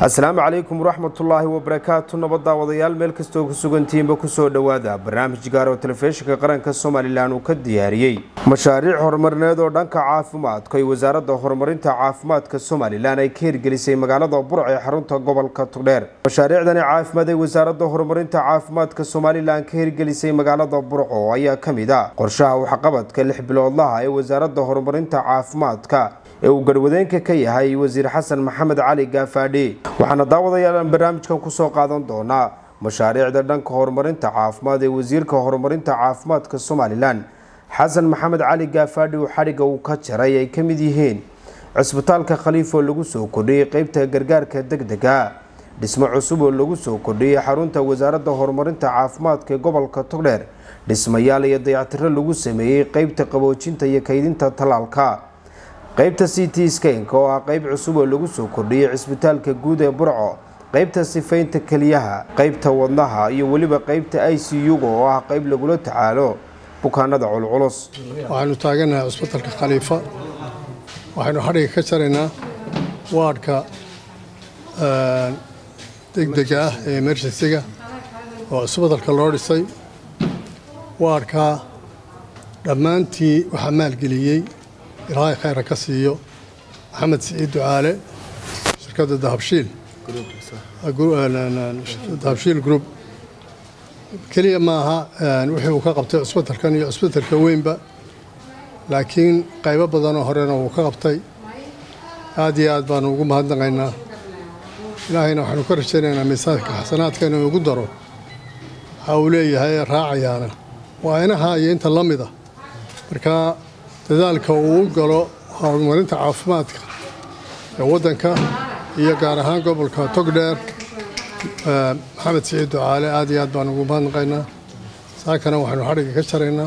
asalaamu calaykum waraxmatullaahi wabarakaatu nabaddaawadayaal meel kastoo ku sugantihiinba kusoo dhowaada barnaamij gaar oo telefishinka qaranka somalilan uu ka diyaariyey mashaariic horumarineed oo dhanka caafimaadka ay wasaaradda horumarinta caafimaadka somalilan ay ka hirgelisay magaalada burc ee xarunta gobolka tugdheer mashaariicdani caafimaad ay wasaaradda horumarinta caafimaadka somalilan ka hirgelisay magaalada burco ayaa ka mid ah qorshaha waxqabadka lix biloodlaha ee wasaaradda horumarinta caafimaadka ee uu garwadeenka ka yahay wasiir xasan maxamed cali gaafaadhi waxaana daawadayaal barnaamijkan kusoo qaadan doonaa mashaariicda dhanka horumarinta caafimaad ee wasiirka horumarinta caafimaadka somalilan xasan maxamed cali gaafaadhi uu xadhigga uu ka jaray ay ka mid yihiin cisbitaalka khaliif oo lagu soo kordhiyey qeybta gargaarka degdega dhismo cusub oo lagu soo kordhiyey xarunta wasaaradda horumarinta caafimaadka ee gobolka togdheer dhismayaal iyo dayactiro lagu sameeyey qeybta qaboojinta iyo kaydinta tallaalka qeybta c t skanka oo ah qeyb cusub oo lagu soo kordhiyey cisbitaalka guud ee burco qeybta sifaynta keliyaha qeybta wadnaha iyo weliba qeybta i c u-ga oo ah qeyb lagula tacaalo bukaanada culculus waxaynu taaganahay cusbitalka khaliifa waxaynu xadhiga ka jaraynaa waadhka degdega ah ee emergensiga oo cusbitalka loo dhisay waadhkaa dhammaantii waxaa maalgeliyey ilaahay khayra ka siiyo maxamed siciid ducaale shirkadda dahabshiil dahabshiil group keliya maaha wixii uu ka qabtay cusbitalkan iyo cusbitalka weynba laakiin qaybo badanoo horena wuu ka qabtay aad iyo aad baanu ugu mahadnaqaynaa ilaahayna waxaanu ka rajaynaynaa miisaanka xasanaadka inuu ugu daro waxa uu leeyahay ee raacayaana waa inaha iyo inta la mida markaa dadaalka uu u galo horumarinta caafimaadka ee waddanka iyo gaar ahaan gobolka togdheer maxamed siciid ducaale aad iyo aad baan ugu mahadnaqaynaa saakana waxaynu xadhigga ka jaraynaa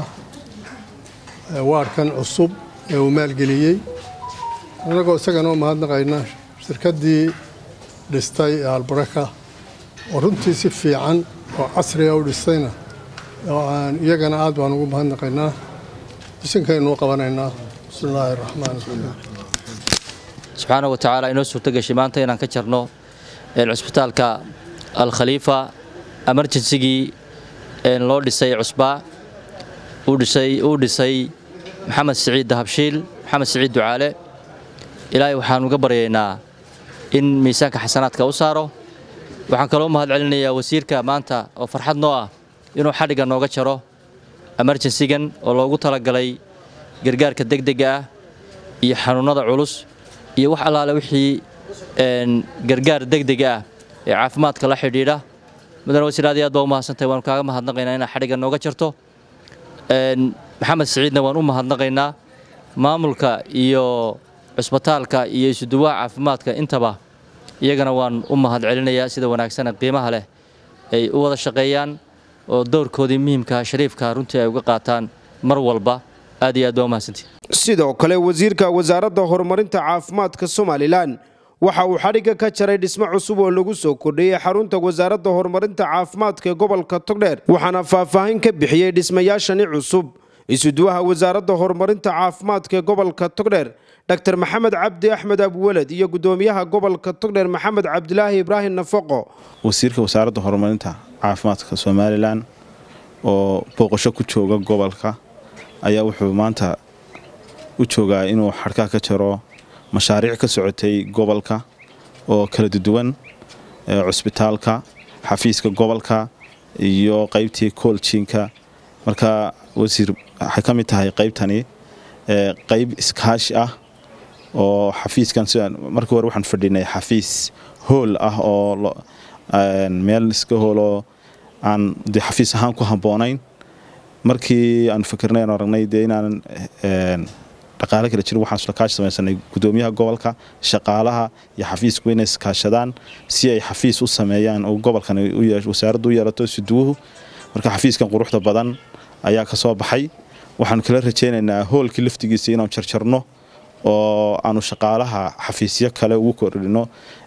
waadhkan cusub ee uu maalgeliyey annagoo isagana u mahadnaqayna shirkaddii dhistay ee albaraka oo runtii si fiican oo casriga u dhistayna iyagana aad baan ugu mahadnaqaynaa bisinkaynuu qabanaynaa bismi illaahi raxmaan raxiim subxaana wa tacaala inoo suurto gashay maanta inaan ka jarno cusbitaalka alkhaliifa emerjensigii loo dhisay cusbaa uu dhisay maxamed siciid dahabshiil maxamed siciid ducaale ilaahay waxaan uga baryaynaa in miisaanka xasanaadka u saaro waxaan kaloo mahad celinayaa wasiirka maanta oo farxad noo ah inuu xadhigga nooga jaro emerjensigan oo loogu talagalay gargaarka degdega ah iyo xanuunnada culus iyo wax allaale wixii gargaar degdega ah ee caafimaadka la xidhiidha mudane wasiir aad iyo aad baa u mahadsantahay waanu kaaga mahadnaqaynaa inaad xadhigga nooga jarto maxamed siciidna waan u mahadnaqaynaa maamulka iyo cusbitaalka iyo isuduwaha caafimaadka intaba iyagana waan u mahad celinayaa sida wanaagsana qiimaha leh ay u wada shaqeeyaan oo dowrkoodii muhiimka shariifka runtii ay uga qaataan mar walba aad iyo aad baa u mahadsantii sidoo kale wasiirka wasaaradda horumarinta caafimaadka somalilan waxa uu xadhigga ka jaray dhismo cusub oo lagu soo kordhiyey xarunta wasaaradda horumarinta caafimaadka ee gobolka togdheer waxaana faahfaahin ka bixiyey dhismayaashani cusub isuduwaha wasaaradda horumarinta caafimaadka ee gobolka togdheer dr maxamed cabdi axmed abweled iyo gudoomiyaha gobolka togdheer maxamed cabdilaahi ibraahim nafaqo wasiirka wasaaradda horumarinta caafimaadka somalilan oo booqasho ku jooga gobolka ayaa wuxuu maanta u joogaa inuu xadhkaa ka jaro mashaariic ka socotay gobolka oo kala duwan cusbitaalka xafiiska gobolka iyo qaybtii kooljiinka marka wasiir waxay ka mid tahay qaybtani qayb iskaashi ah oo xafiiskan markii hore waxaan fadhinay xafiis hool ah oo meel iska hooloo aan de xafiis ahaan ku habboonayn markii aan fikirnay aan aragnay dee inaanan dhaqaale kala jirin waxaan islakaash samaysanay gudoomiyaha gobolka shaqaalaha iyo xafiisku inay iskaashadaan si ay xafiis u sameeyaan oo gobolkan wasaaraddu u yeelato suduwuhu marka xafiiskan quruxda badan ayaa ka soo baxay waxaanu kala rajaynaynaa hoolkii laftigiisa inaanu jarjarno oo aanu shaqaalaha xafiisyo kale ugu kordhino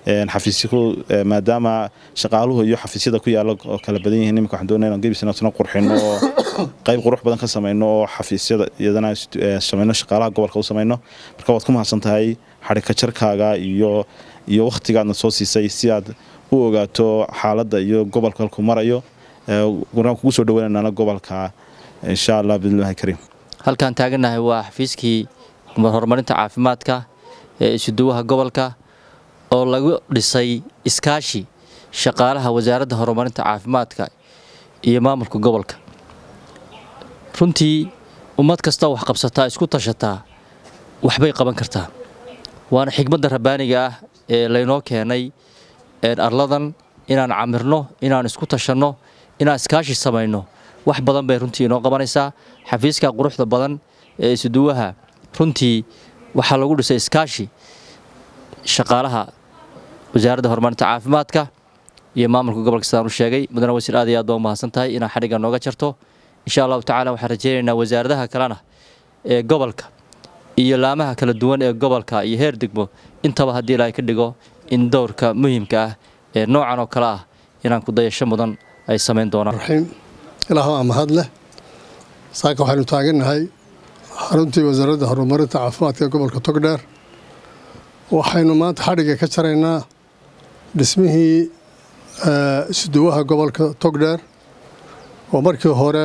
maadaama shaqaaluhu iyo xafiisyada ku yaala oo kala badan yihiin imika waxaan doonaa inaan gebis inaasna qurxino oo qayb qurux badan ka samayno oo xafiisyada iyadana samayno shaqaalaha gobolka u samayno marka waad ku mahadsan tahay xadhika jarkaaga iyo iyo wakhtigaadna soo siisay si aad u ogaato xaaladda iyo gobolka halku marayo waraan kugu soo dhaweynaynana gobolka insha allah bidnillahi kariim halkaan taagannahay waa xafiiskii horumarinta caafimaadka ee isuduwaha gobolka oo lagu dhisay iskaashi shaqaalaha wasaaradda horumarinta caafimaadka iyo maamulka gobolka runtii ummad kastoo wax qabsataa isku tashataa waxbay qaban kartaa waana xigmadda rabbaaniga ah ee laynoo keenay arladan inaan camirno inaan isku tashanno inaan iskaashi samayno wax badan bay runtii inoo qabanaysaa xafiiska quruxda badan ee isuduwaha runtii waxaa lagu dhisay iskaashi shaqaalaha wasaaradda horumarinta caafimaadka iyo maamulka gobolka sidaan u sheegay mudane wasiir aad iyo aad baa u mahadsan tahay inaad xadhigga nooga jarto insha allahu tacala waxaan rajaynaynaa wasaaradaha kalena ee gobolka iyo laamaha kala duwan ee gobolka iyo heer degmo intaba haddii ilaahay ka dhigo in dowrka muhiimka ah ee noocan oo kale ah inaan ku dayasho mudan ay samayn doonaan raxiim ilaah waa mahad leh saaka waxaynu taagannahay xaruntii wasaaradda horumarinta caafimaadka ee gobolka togdheer waxaynu maanta xadhigga ka jaraynaa dhismihii isuduwaha gobolka togdheer oo markii hore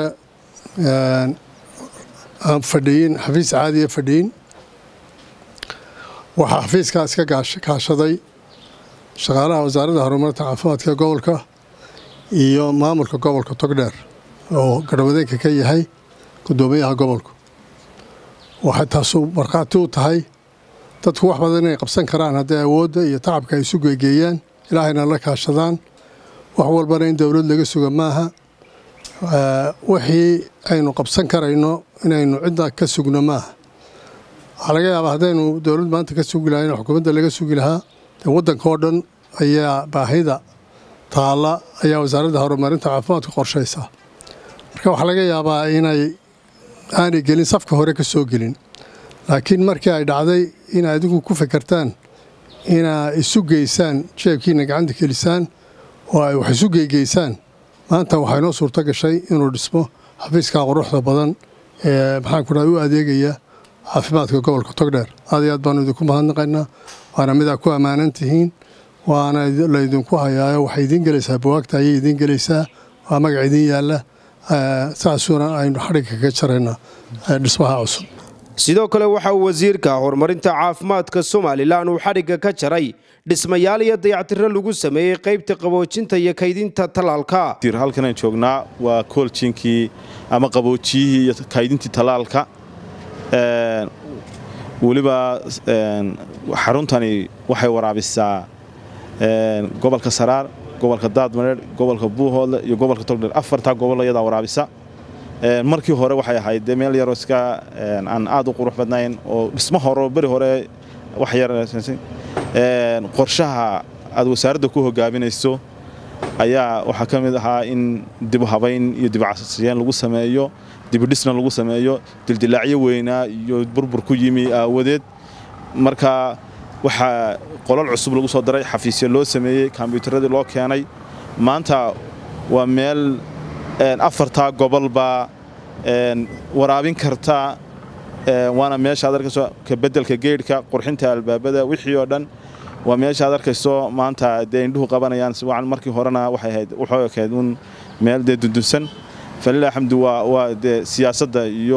aan fadhiyin xafiis caadiya fadhiyin waxaa xafiiskaas ka kaashaday shaqaalaha wasaaradda horumarinta caafimaadka ee gobolka iyo maamulka gobolka togdheer oo garwadeenka ka yahay guddoomiyaha gobolku waxay taasu markhaati u tahay dadku wax badan inay qabsan karaan hadday awoodda iyo tacabka ay isu geegeeyaan ilaahayna la kaashadaan wax walbana in dowlad laga suga maaha wixii aynu qabsan karayno inaynu cidda ka sugno maaha waxaa laga yaabaa haddaynu dowlad maanta ka sugi lahayn xukuumadda laga sugi lahaa dee waddanka oo dhan ayaa baahida taalla ayaa wasaaradda horumarinta caafimaadka qorshaysaa marka waxaa laga yaabaa inay aanay gelin safka hore ka soo gelin laakiin markii ay dhacday in adigu ku fekertaan inaa isu geysaan jeebkiina gacanta gelisaan oo ay wax isu geygeysaan maanta waxaa inoo suurto gashay inuu dhismo xafiiska quruxda badan ee maxaan ku dhaha u adeegaya caafimaadka gobolka togdheer aad iyo aad baanu idinku mahadnaqaynaa waana midaa ku ammaanan tihiin waana laydinku hayaayo waxay idiin gelaysaa buwaagta ayay idiin gelaysaa waa magac idiin yaalla saasuuna aynu xadhigga ka jaraynaa dhismaha cusub sidoo kale waxa uu wasiirka horumarinta caafimaadka somalilan uu xadhigga ka jaray dhismayaal iyo dayactiro lagu sameeyey qaybta qaboojinta iyo kaydinta tallaalka halkanaan joognaa waa kooljiinkii ama qaboojiyihii iyo kaydintii tallaalka weliba xaruntani waxay waraabisaa gobolka saraar gobolka daadmareer gobolka buuhoodle iyo gobolka togdheer afartaa gobol ayadaa waraabisa markii hore waxay ahayd dee meel yaroo iska aan aad u qurux badnayn oo dhismo hore beri hore wax yar qorshaha aad wasaaradda ku hogaaminayso ayaa waxaa ka mid ahaa in dibu habayn iyo dibcasiyeen lagu sameeyo dibudhisna lagu sameeyo dildilaacyo weynaa iyo burbur ku yimi aawadeed marka waxaa qolal cusub lagu soo daray xafiisyo loo sameeyey kombyuutaradii loo keenay maanta waa meel afartaa gobolba waraabin karta waana meesha ad arkayso kabeddelka geedhka qurxinta albaabada wixii oo dhan waa meesha ad arkayso maanta dee indhuhu qabanayaan si wacan markii horena waxay ahayd wuxuu ekayd un meel dee dundunsan falilah alxamdu waa waa dee siyaasadda iyo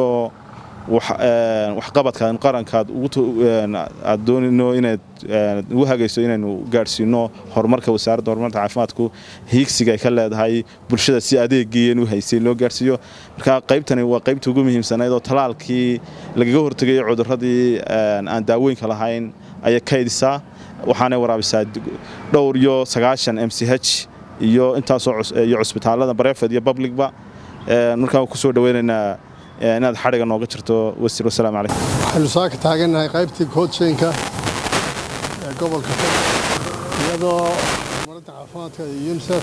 waxqabadka qarankaad aad doonino inaad ugu hagayso inaynu gaadhsiino horumarka wasaaradda horumarka caafimaadku hiigsiga ay ka leedahay bulshada si adeegiian u haysay loo gaadhsiiyo marka qaybtani waa qaybta ugu muhiimsanayd oo talaalkii lagaga hortegayay cudurradii aan daawooyinka lahayn ayay kaydisaa waxaanay waraabisaa dhowr iyo sagaashan m c h iyo intaasoo iyo cusbitaallada barefed iyo publicba markaa ku soo dhaweynaynaa inaad xadhiga nooga jirto wasiir wasalaamu calaykum waxaynu saaka taagannahay qaybtii koodsheenka ee gobolka iyadoo horumarinta caafimaadka iyo unisef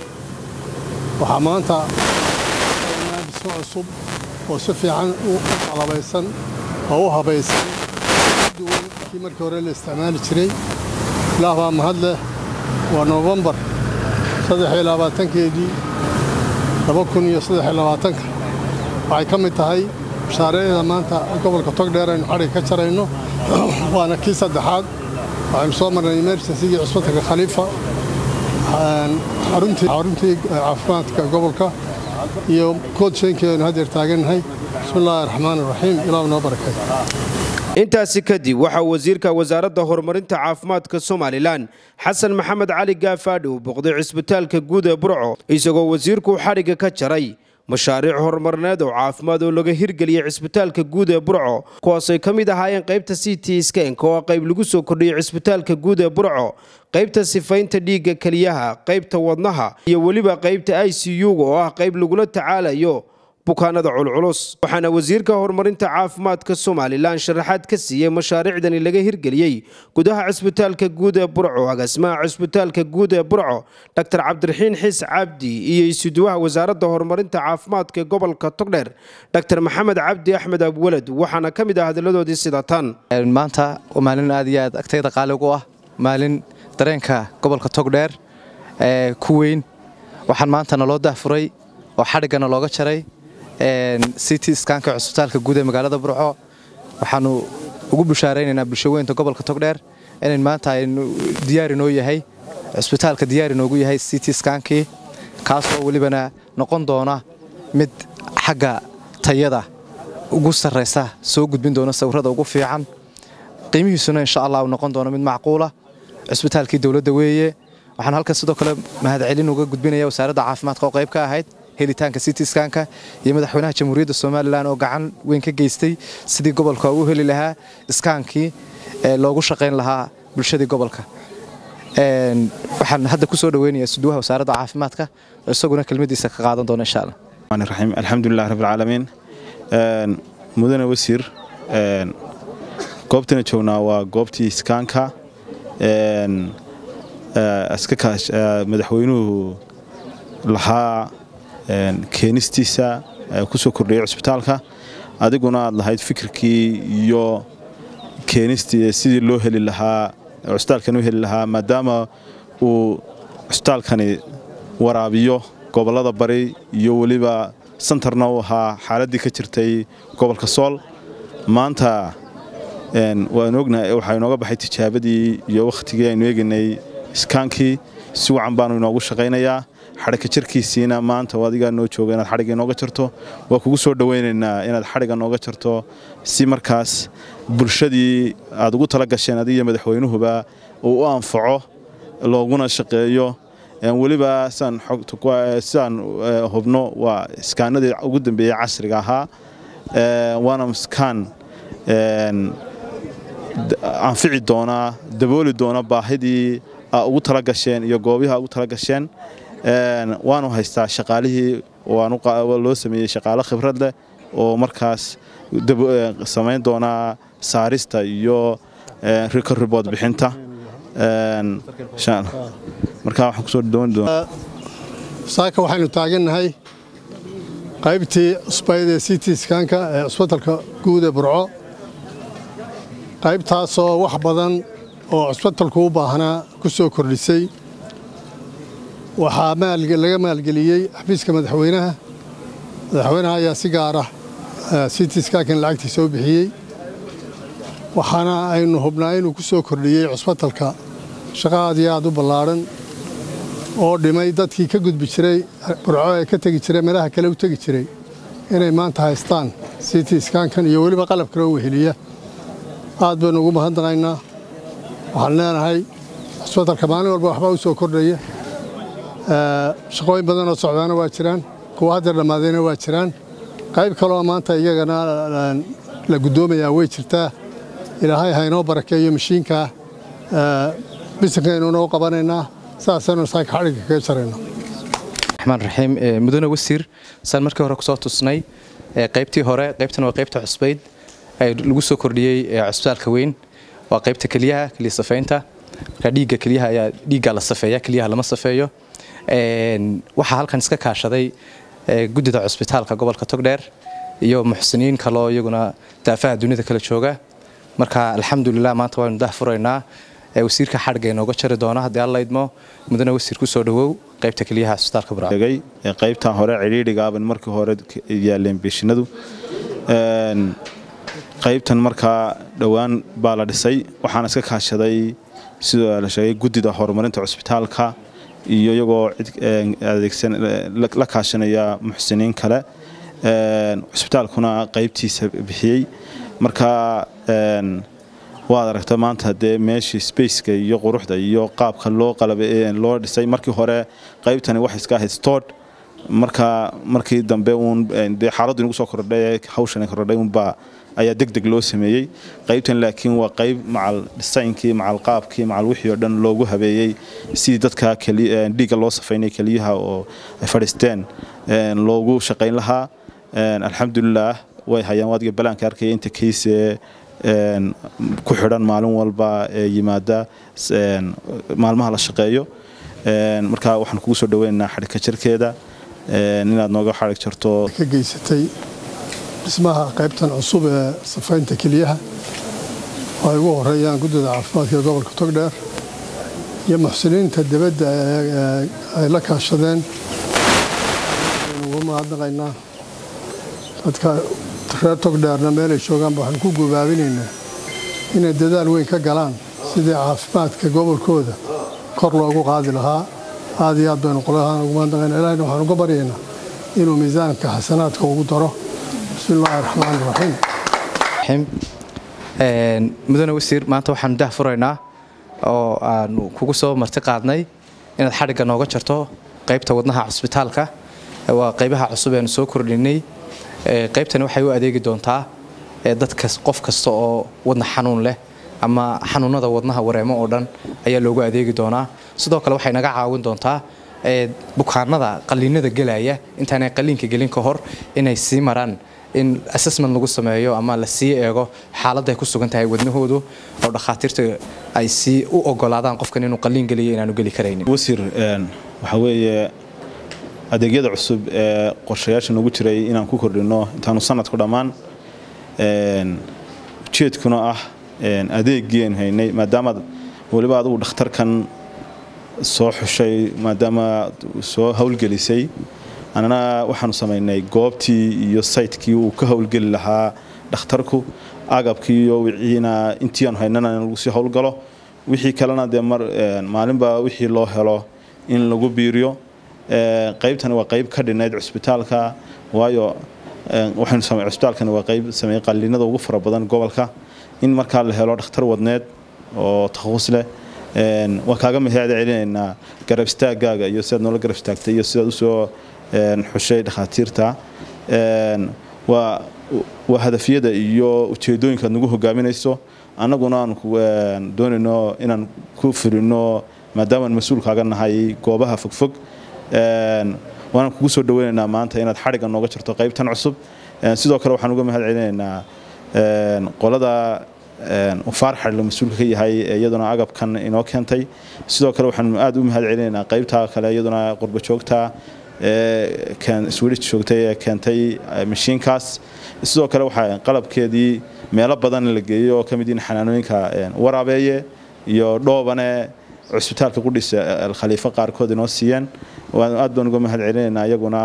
waxaa maanta dhismo cusub oo si fiican u qalabaysan oo u habaysan duwan kii markii hore la isticmaali jiray ilaah baa mahad leh waa noofembar saddexiyo labaatankeedii laba kun iyo saddexiyo labaatanka waxay ka mid tahay mashaariicda maanta gobolka togdheer aynu xadhig ka jarayno waana kii saddexaad waxaynu soo marnay emergencygii cusbitalka khaliifa xaruntii caafimaadka gobolka iyo koodshenkii aynu haddeer taagannahay bismi illaahi raxmaan iraxiim ilaah noo barakay intaasi kadib waxaa wasiirka wasaaradda horumarinta caafimaadka somalilan xasan maxamed cali gaafaadhi uu boqday cisbitaalka guud ee burco isagoo wasiirku xadhigga ka jaray mashaariic horumarineed oo caafimaad oo laga hirgeliyey cisbitaalka guud ee burco kuwaasay ka mid ahaayeen qaybta c t skanka oo qayb lagu soo kordhiyey cisbitaalka guud ee burco qaybta sifaynta dhiigga keliyaha qaybta wadnaha iyo weliba qaybta i c u-ga oo ah qayb lagula tacaalayo bukaanada culculus waxaana wasiirka horumarinta caafimaadka somalilan sharaxaad ka siiyey mashaariicdani laga hirgeliyey gudaha cisbitaalka guud ee burco agaasimaha cisbitaalka guud ee burco dr cabdiraxiin xiis cabdi iyo isuduwaha wasaaradda horumarinta caafimaadka gobolka togdheer dr maxamed cabdi axmed abwalad waxaana ka mid ah hadalladoodii sida tan maanta waa maalin aad iyo aad agtayda qaaligu ah maalin dareenka gobolka togdheer ee ku weyn waxaan maanta naloo dahfuray oo xadhiggana looga jaray city skanka cusbitaalka guud ee magaalada burco waxaanu ugu bushaaraynaynaa bulshaweynta gobolka togdheer inayn maanta aynu diyaari noo yahay cusbitaalka diyaari noogu yahay city skankii kaasoo welibana noqon doona mid xagga tayada ugu sarraysa soo gudbin doona sawirada ugu fiican qiimihiisuna insha allah uu noqon doono mid macquula cusbitaalkii dowladda weeye waxaan halkan sidoo kale mahadcelin uga gudbinaya wasaaradda caafimaadka oo qayb ka ahayd helitaanka cityskanka iyo madaxweynaha jamhuuriyadda somalilan oo gacan weyn ka geystay sidii gobolka u heli lahaa iskaankii loogu shaqayn lahaa bulshadii gobolka waxaan hadda kusoo dhaweynayaa suduwaha wasaaradda caafimaadka oo isaguna kelmadiisa ka qaadan doona insha allah raxiim alxamdulilah rabbilcaalamiin mudane wasiir goobtana joognaa waa goobtii iskaanka madaxweynuhu lahaa keenistiisa kusoo kordhiyay cusbitaalka adiguna aad lahayd fikirkii iyo keenistii sidii loo heli lahaa cusbitaalkan u heli lahaa maadaama uu cusbitaalkani waraabiyo gobollada bari iyo weliba santarna u ahaa xaaladdii ka jirtay gobolka sool maanta waanu ognahay waxaa inooga baxay tijaabadii iyo wakhtigii aynu eegaynay iskaankii si wacan baanu inoogu shaqaynayaa xadhigka jarkiisiina maanta adigaa noo jooga inaad xadhigga inooga jarto waa kugu soo dhowaynaynaa inaad xadhigga nooga jarto si markaas bulshadii aad ugu tala gasheen adigiyo madaxweynuhuba uu u anfaco looguna shaqeeyo weliba sidaan hubno waa iskaanadii ugu dambeeyey casriga ahaa waana iskaan anfici doonaa dabooli doona baahidii aa ugu tala gasheen iyo goobihi ugu tala gasheen waanu haystaa shaqaalihii loo sameeyey shaqaalo khibrad leh oo markaas samayn doonaa saarista iyo ribood bixinta saaka waxaynu taagannahay qaybtii cusbayd ee city skanka ee cusbitalka guud ee burco qaybtaasoo wax badan oo cusbitalku u baahnaa ku soo kordhisay waxaa laga maalgeliyey xafiiska madaxweynaha madaxweynaha ayaa si gaara city skankan lacagtii soo bixiyey waxaana aynu hubnaa inuu ku soo kordhiyey cusbitalka shaqo aad iyo aad u ballaadhan oo dhimay dadkii ka gudbi jiray burco ee ka tegi jiray meelaha kale u tegi jiray inay maanta haystaan city skankan iyo weliba qalab kale oo weheliya aad baynu ugu mahadnaqaynaa waxaan leenahay cusbitalka maalin walba waxbaa u soo kordhaya shaqooyin badanoo socdaana waa jiraan kuwa haddeer dhammaadayna waa jiraan qayb kaleoo maanta iyagana la guddoomayaa way jirtaa ilaahay ha inoo barakeeyo mashiinkaa bisinkaynuna u qabanaynaa saasaynu saaka xadhigga kaga jarayna raxmaan raxiim mudane wasiir saan markii hore kusoo tusnay qaybtii hore qaybtan waa qaybta cusbayd lagu soo kordhiyey cusbitaalka weyn waa qaybta keliyaha keliya safaynta marka dhiigga keliyaha ayaa dhiigga la safeeya keliyaha lama safeeyo waxaa halkan iska kaashaday guddida cusbitaalka gobolka togdheer iyo muxsiniin kaloo iyaguna daafaha dunida kala jooga marka alxamdulilah maanta waynu dah furaynaa wasiirka xadhigga inooga jari doona haddii alla idmo mudane wasiir kusoo dhawow qaybta keliyaha cusbitaalka burco qaybtan hore cidhiidhigaaban markii hore yaaleen beeshinadu qaybtan markaa dhowaan baa la dhisay waxaana iska kaashaday sidoo la sheegay guddida horumarinta cusbitaalka iyo iyagoo cid adeegsan la kaashanaya muxsiniin kale cusbitaalkuna qaybtiisa bixiyey marka waad aragta maanta dee meeshii spaceka iyo quruxda iyo qaabka loo qalab loo dhisay markii hore qaybtani waxay iska ahayd stord marka markii dambe uun dee xaaladdu inagu soo kordhay hawshan kordhay unbaa ayaa deg deg loo sameeyey qaybtan laakiin waa qayb macal dhisaynkii macal qaabkii macal wixii oo dhan loogu habeeyey sidii dadka dhiigga loo safaynay keliyaha oo ay fadhiisteen loogu shaqayn lahaa alxamdulilah way hayaan waadiga balaanka arkaya inta kaysee ku xidhan maalin walba ee yimaada maalmaha la shaqeeyo marka waxaan kugu soo dhaweynaynaa xadhigka jirkeeda inaad nooga xadhig jarto ka geysatay dhismaha qaybtan cusub ee safaynta keliyaha oo ay ugu horeeyaan guddida caafimaadka ee gobolka togdheer iyo muxsiniinta dibadda ay la kaashadeen ugu mahadnaqaynaa dadka reer togdheerna meelay joogaanba waxaan ku gubaabinaynaa inay dadaal weyn ka galaan sidii caafimaadka gobolkooda kor loogu qaadi lahaa aad iyo aad baynu qolahaan ugu mahadnaqaynaa ilahina waxaan uga baryaynaa inuu miisaanka xasanaadka ugu daro bismi illaahi raxmaan raxiim mudane wasiir maanta waxaanu dah furaynaa oo aanu kugu soo marti qaadnay inaad xadhigga nooga jarto qaybta wadnaha cusbitaalka waa qaybaha cusub eanu soo kordhinay qaybtani waxay u adeegi doontaa dadka qof kasta oo wadna xanuun leh ama xanuunada wadnaha wareemo oo dhan ayaa loogu adeegi doonaa sidoo kale waxay naga caawin doontaa bukaanada qaliinada gelaya intaanay qaliinka gelin ka hor inay sii maraan in assessment lagu sameeyo ama la sii eego xaaladda ay ku sugan tahay wadnahoodu oo dhakhaatiirta ay sii u ogolaadaan qofkan inuu qaliin geliyo inaanu geli karaynin wasiir waxaa weeye adeegyada cusub ee qorshayaasha nagu jiray inaan ku kordhino intaanu sanadku dhammaan ujeedkuna ah adeegiianu haynay maadaamaad weliba adugu dhakhtarkan soo xushay maadaama soo howlgelisay annana waxaanu samaynay goobtii iyo saytkii uu ka howlgeli lahaa dhakhtarku agabkii iyo wiciina intii aanu haynana in lagu sii howlgalo wixii kalena dee maalinba wixii loo helo in lagu biiriyo qaybtani waa qayb ka dhinayd cusbitaalka waayo cusbitaalkani waa qayb sameeyey qaliinada ugu fara badan gobolka in markaa la helo dhakhtar wadneed oo takhasus leh waa kaaga mahad celinaynaa garab istaagaaga iyo sidaad noola garab istaagtay iyo sidaad usoo xushay dhakhaatiirta waa waa hadafyada iyo ujeedooyinkaad nagu hogaaminayso annaguna aan doonayno inaan ku fulino maadaamaan mas-uul kaaga nahay goobaha fogfog waanaan kugu soo dhaweynaynaa maanta inaad xadhigga nooga jarto qaybtan cusub sidoo kale waxaan uga mahad celinaynaa qolada faarxadh la mas-uulka ka yahay iyaduna agabkan inoo keentay sidoo kale waxaan aad u mahad celinaynaa qaybta kale iyaduna qurba joogta swedish joogtay ee keentay mashiinkaas sidoo kale waxaa qalabkeedii meelo badan la geeyey oo ka mid yihiin xanaanooyinka waraabeeye iyo dhoobane cusbitaalka qudhisa alkhaliifo qaarkood inoo siiyeen aad baan uga mahad celinaynaa iyaguna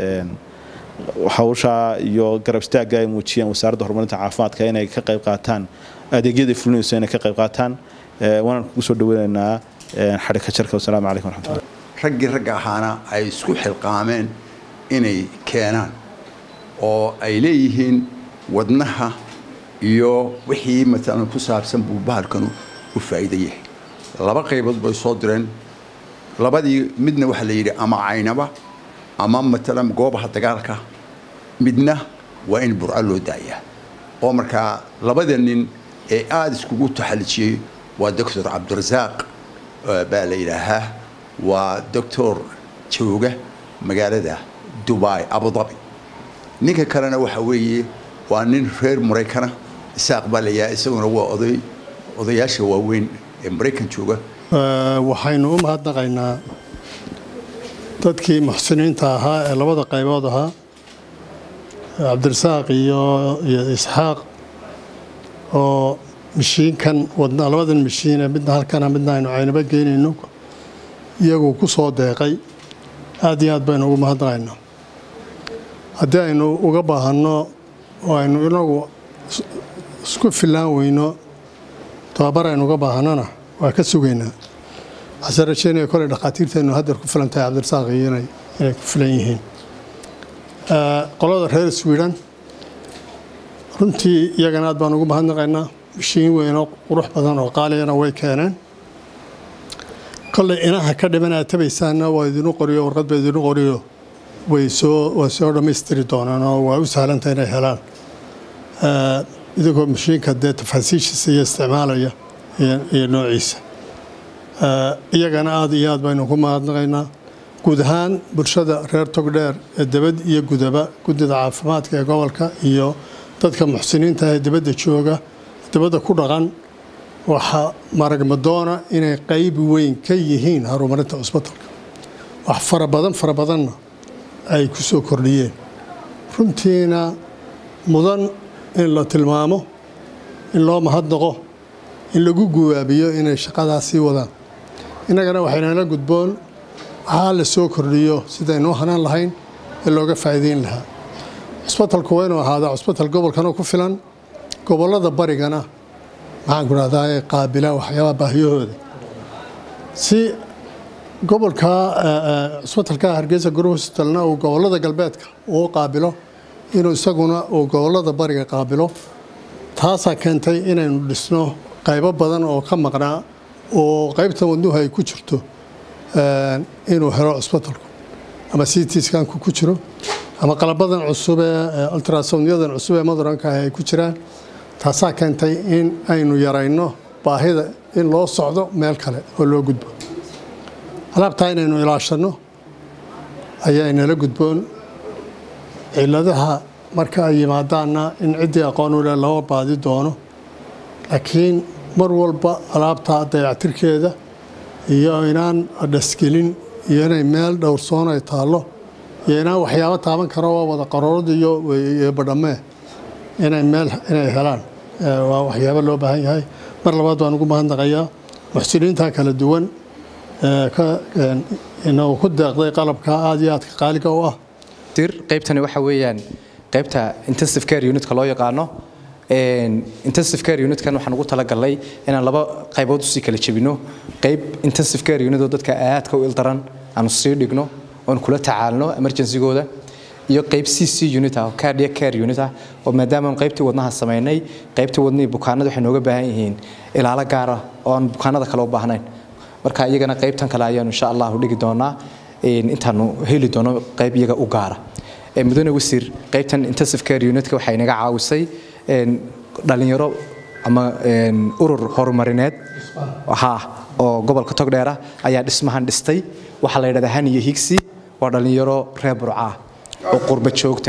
hawsha iyo garab istaagga ay muujiyeen wasaaradda horumarinta caafimaadka inay ka qayb qaataan adeegyada fulinayso inay ka qayb qaataan waanaan kugu soo dhaweynaynaa xadhigka jarka wasalaamu calaykum waraxmatullah raggii ragga ahaana ay isku xilqaameen inay keenaan oo ay leeyihiin wadnaha iyo wixii matalan ku saabsan buu bahalkanu u faa'iida yahay laba qaybood bay soo direen labadii midna waxaa la yidhi ama caynaba ama matalan goobaha dagaalka midna waa in burco loo daayaa oo markaa labada nin ee aada iskugu taxalijiyey waa doctor cabdirasaaq baa la yidhaahaa waa doctor jooga magaalada dubai abudabi ninka kalena waxa weeye waa nin reer maraykana isaaq baa layaha isaguna waa oday odayaasha waaweyn ee maraykan jooga waxaynu u mahadnaqaynaa dadkii muxsiniinta ahaa ee labada qaybood ahaa cabdirasaaq iyo iyo isxaaq oo mashiinkan wadna labadan mashiine midna halkana midna aynu caynaba geynayno iyagu ku soo deeqay aad iyo aad baynu ugu mahadnaqaynaa haddii aynu uga baahanno oo aynu inagu isku fillaan weyno tababar aynu uga baahannona waa ka sugaynaa waxaase rajeynaya koley dhakhaatiirteennu haddeer ku filan tahay cabdirasaaq iyo inay inay ku filan yihiin qolada reer sweden runtii iyagana aad baan ugu mahadnaqaynaa mashiin weyn oo qurux badan oo qaaliyana way keeneen kolley inaha ka dhiman aad tabaysaanna waa idinu qoriyo warqad ba idinu qoriyo way soo way soo dhammaystiri doonaan oo waa u sahlanta inay helaan idigoo mashiinka dee tafaasiishiisa iyo isticmaalaya iyo noociisa iyagana aad iyo aad baynu ku mahadnaqaynaa guud ahaan bulshada reer togdheer ee debad iyo gudaba guddida caafimaadka ee gobolka iyo dadka muxsiniinta ee dibadda jooga dibadda ku dhaqan waxaa maragmadoona inay qayb weyn ka yihiin horumarinta cusbitalka wax fara badan fara badanna ay ku soo kordhiyeen runtiina mudan in la tilmaamo in loo mahadnaqo in lagu guwaabiyo inay shaqadaas sii wadaan innagana waxaynala gudboon waxaa la soo kordhiyo sidaynu u hanaan lahayn ee looga faa'iideyn lahaa cusbitalku waa inuu ahaadaa cusbital gobolkana ku filan gobollada barigana maxaan ku dhahdaa ee qaabila waxyaabaha baahiyahooda si gobolka cusbitalka hargeysa guru hospitalna uu gobollada galbeedka uu qaabilo inuu isaguna uu gobollada bariga qaabilo taasaa keentay inaynu dhisno qaybo badan oo ka maqnaa oo qaybta wadnuhu ay ku jirto inuu helo cusbitalku ama citskanku ku jiro ama qalabadan cusub ee ultrasonyadan cusub ee maduranka ah ay ku jiraan taasaa keentay in aynu yarayno baahida in loo socdo meel kale oo loo gudbo alaabtaa inaynu ilaashanno ayaa inala gudboon ciladaha marka ay yimaadaanna in ciddii aqoon u leh loo baadi doono laakiin mar walba alaabtaa dayactirkeeda iyo inaan dhasgelin iyo inay meel dhowrsoon ay taallo iyo inaan waxyaabo taaban karo waa wada qaroorad iyo badhamee inay meel inay helaan waa waxyaabo loo baahan yahay mar labaad baan ugu mahadnaqayaa muxsiniinta kala duwan inagu ku deeqday qalabka aada iyo aadka qaaliga u ah qaybtani waxa weeyaan qaybta intensive care unitka loo yaqaano intensive care unitkan waxaan ugu talagalnay inaan laba qaybood usii kala jebino qayb intensive care unit oo dadka aadka u ildaran aanu sii dhigno oon kula tacaalno emergencygooda iyo qayb c c unit ah oo cardiac care unit ah oo maadaama aan qaybtii wadnaha samaynay qaybtii wadnihii bukaanada waxay nooga baahan yihiin ilaalo gaar ah oo aan bukaanada kale u baahnayn marka iyagana qaybtan kale ayaanu insha allahu dhigi doonaa intaanu heli doono qayb iyaga u gaara mudane wasiir qaybtan intensive care unitka waxay naga caawisay dhalinyaro ama urur horumarineed ha oo gobolka togdheera ayaa dhismahan dhistay waxaa la yidhahdaa haniyo higsi waa dhalinyaro reer burca oo qurba joogta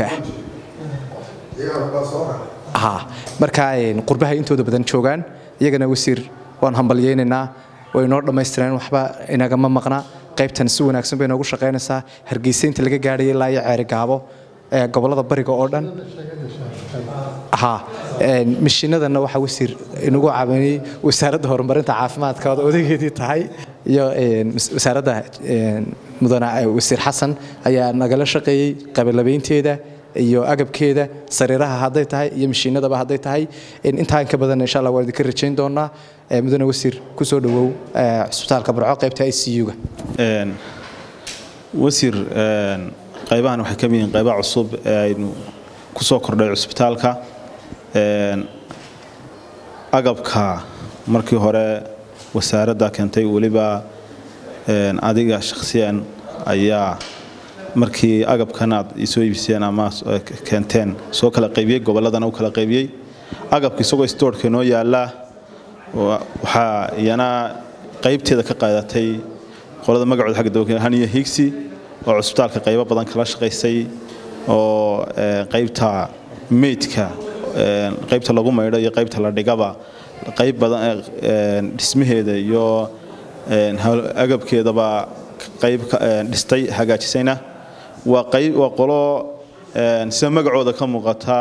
ah ha marka qurbaha intooda badan joogaan iyagana wasiir waan hambalyaynaynaa way noo dhammaystireen waxba inagama maqna qaybtan si wanaagsan bay noogu shaqaynaysaa hargeysa inta laga gaadhaya ilaa iyo ceeri gaabo ee gobollada bariga oo dhan ha mashiinadana waxaa wasiir inagu caawinayay wasaaradda horumarinta caafimaadka ood odageedii tahay iyo wasaaradda mudane wasiir xasan ayaa nagala shaqeeyey qabalabaynteeda iyo agabkeeda sariiraha hadday tahay iyo mashiinadaba hadday tahay intaa inka badan insha allah waan idinka rajayn doonaa mudane wasiir kusoo dhawow cisbitaalka burco qaybta i c u-ga wasiir qaybahan waxay ka mid yihiin qaybaha cusub ee aynu ku soo kordhay cusbitaalka agabka markii hore wasaaradda keentay weliba adiga shakhsiyan ayaa markii agabkan aad isoo iibiseen ama keenteen soo kala qaybiyey gobolladana u kala qaybiyey agabka isagoo stoorka noo yaallaa waxaa iyana qaybteeda ka qaadatay qolada magacooda xagga dawlka haniya higsi oo cusbitaalka qaybo badan kala shaqaysay oo qaybta meydka qaybta lagu maydho iyo qaybta la dhigaba qayb badan dhismaheeda iyo agabkeedaba qayb dhistay hagaajisayna waa qayb waa qolo sida magacooda ka muuqata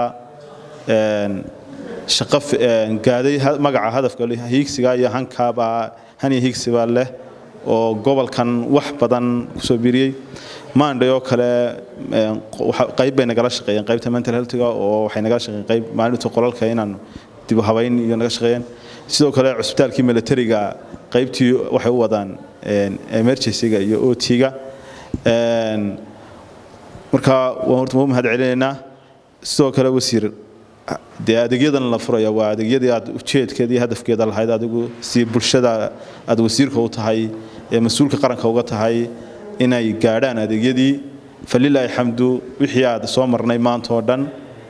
shaqo gaaday magaca hadafka hiigsiga iyo hankaaba haniya hiigsiba leh oo gobolkan wax badan kusoo biriyey maandhay oo kale qayb bay nagala shaqeeyeen qaybta mental healthga oo waxay nagala shaqeeyeen qayb maalinta qolalka inaan dib u habayn iyo naga shaqeeyeen sidoo kale cusbitaalkii militariga qaybtii waxay u wadaan emergencyga iyo otiga marka waan horta u mahad celinaynaa sidoo kale wasiir dee adeegyadan la furaya waa adeegyadii aad ujeedkeeda iyo hadafkeeda lahayd adigu si bulshada aad wasiirka u tahay ee mas-uulka qaranka uga tahay inay gaadhaan adeegyadii falilaahi xamdu wixii aad soo marnay maanta oo dhan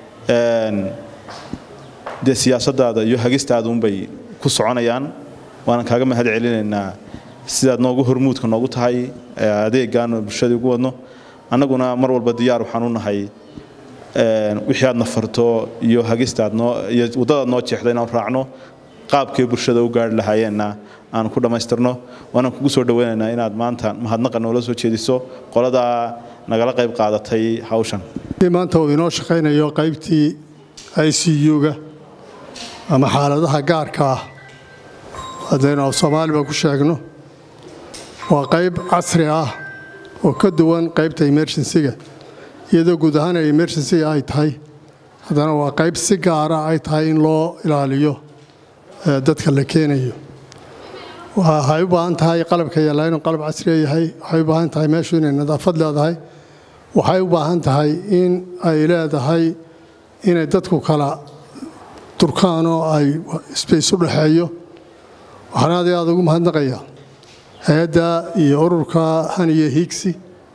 dee siyaasadaada iyo hagistaada unbay ku soconayaan waanan kaaga mahad celinaynaa sidaad noogu hormuudka noogu tahay adeegaan bulshadii ugu wadno annaguna mar walba diyaar waxaan u nahay wixii aad nafarto iyo hagistaad noo iyo waddadaad noo jeexda inaan raacno qaabkay bulshada u gaari lahaayeenna aan ku dhammaystirno waanaan kugu soo dhaweynaynaa inaad maanta mahadnaqa noola soo jeediso qoladaa nagala qayb qaadatay hawshan maanta uu inoo shaqaynayo qaybtii i c u-ga ama xaaladaha gaarka ah haddaynu af soomaaliba ku sheegno waa qayb casri ah oo ka duwan qaybta emergensiga iyadoo guud ahaan ay emergensiga ay tahay haddana waa qayb si gaara ay tahay in loo ilaaliyo dadka la keenayo waxay u baahan tahay qalabka yaallaa inuu qalab casriya yahay waxay u baahan tahay meeshu inay nadaafad leedahay waxay u baahan tahay in ay leedahay inay dadku kala durkaan oo ay sbace u dhexeeyo waxaan aad iyo aad ugu mahadnaqayaa hay-adda iyo ururka haniye higsi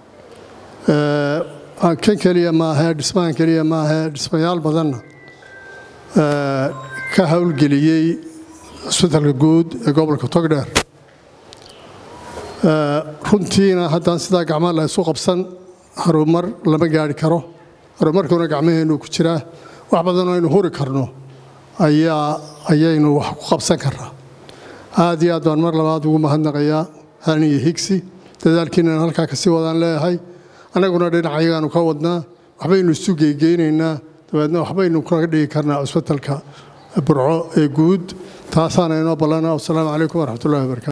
kan keliya maahe dhismahan keliya maahe dhismayaal badanna ka howlgeliyey cusbitalka guud ee gobolka togdheer runtiina haddaan sidaa gacmaa la isu qabsan harumar lama gaari karo horumarkuuna gacmaheennu ku jiraa wax badanoo aynu huri karno ayaa ayaynu wax ku qabsan karnaa aad iyo aad baan mar labaad ugu mahadnaqayaa haniyo higsi dadaalkiinana halkaa kasii wadaan leeyahay annaguna dhinacayagaanu ka wadnaa waxbaynu isu geygeynaynaa dabeedna waxbaynu kaga dhigi karnaa cusbitalka burco ee guud taasaana inoo ballana wasalaamu calaykum waraxmatullahi wabarakatu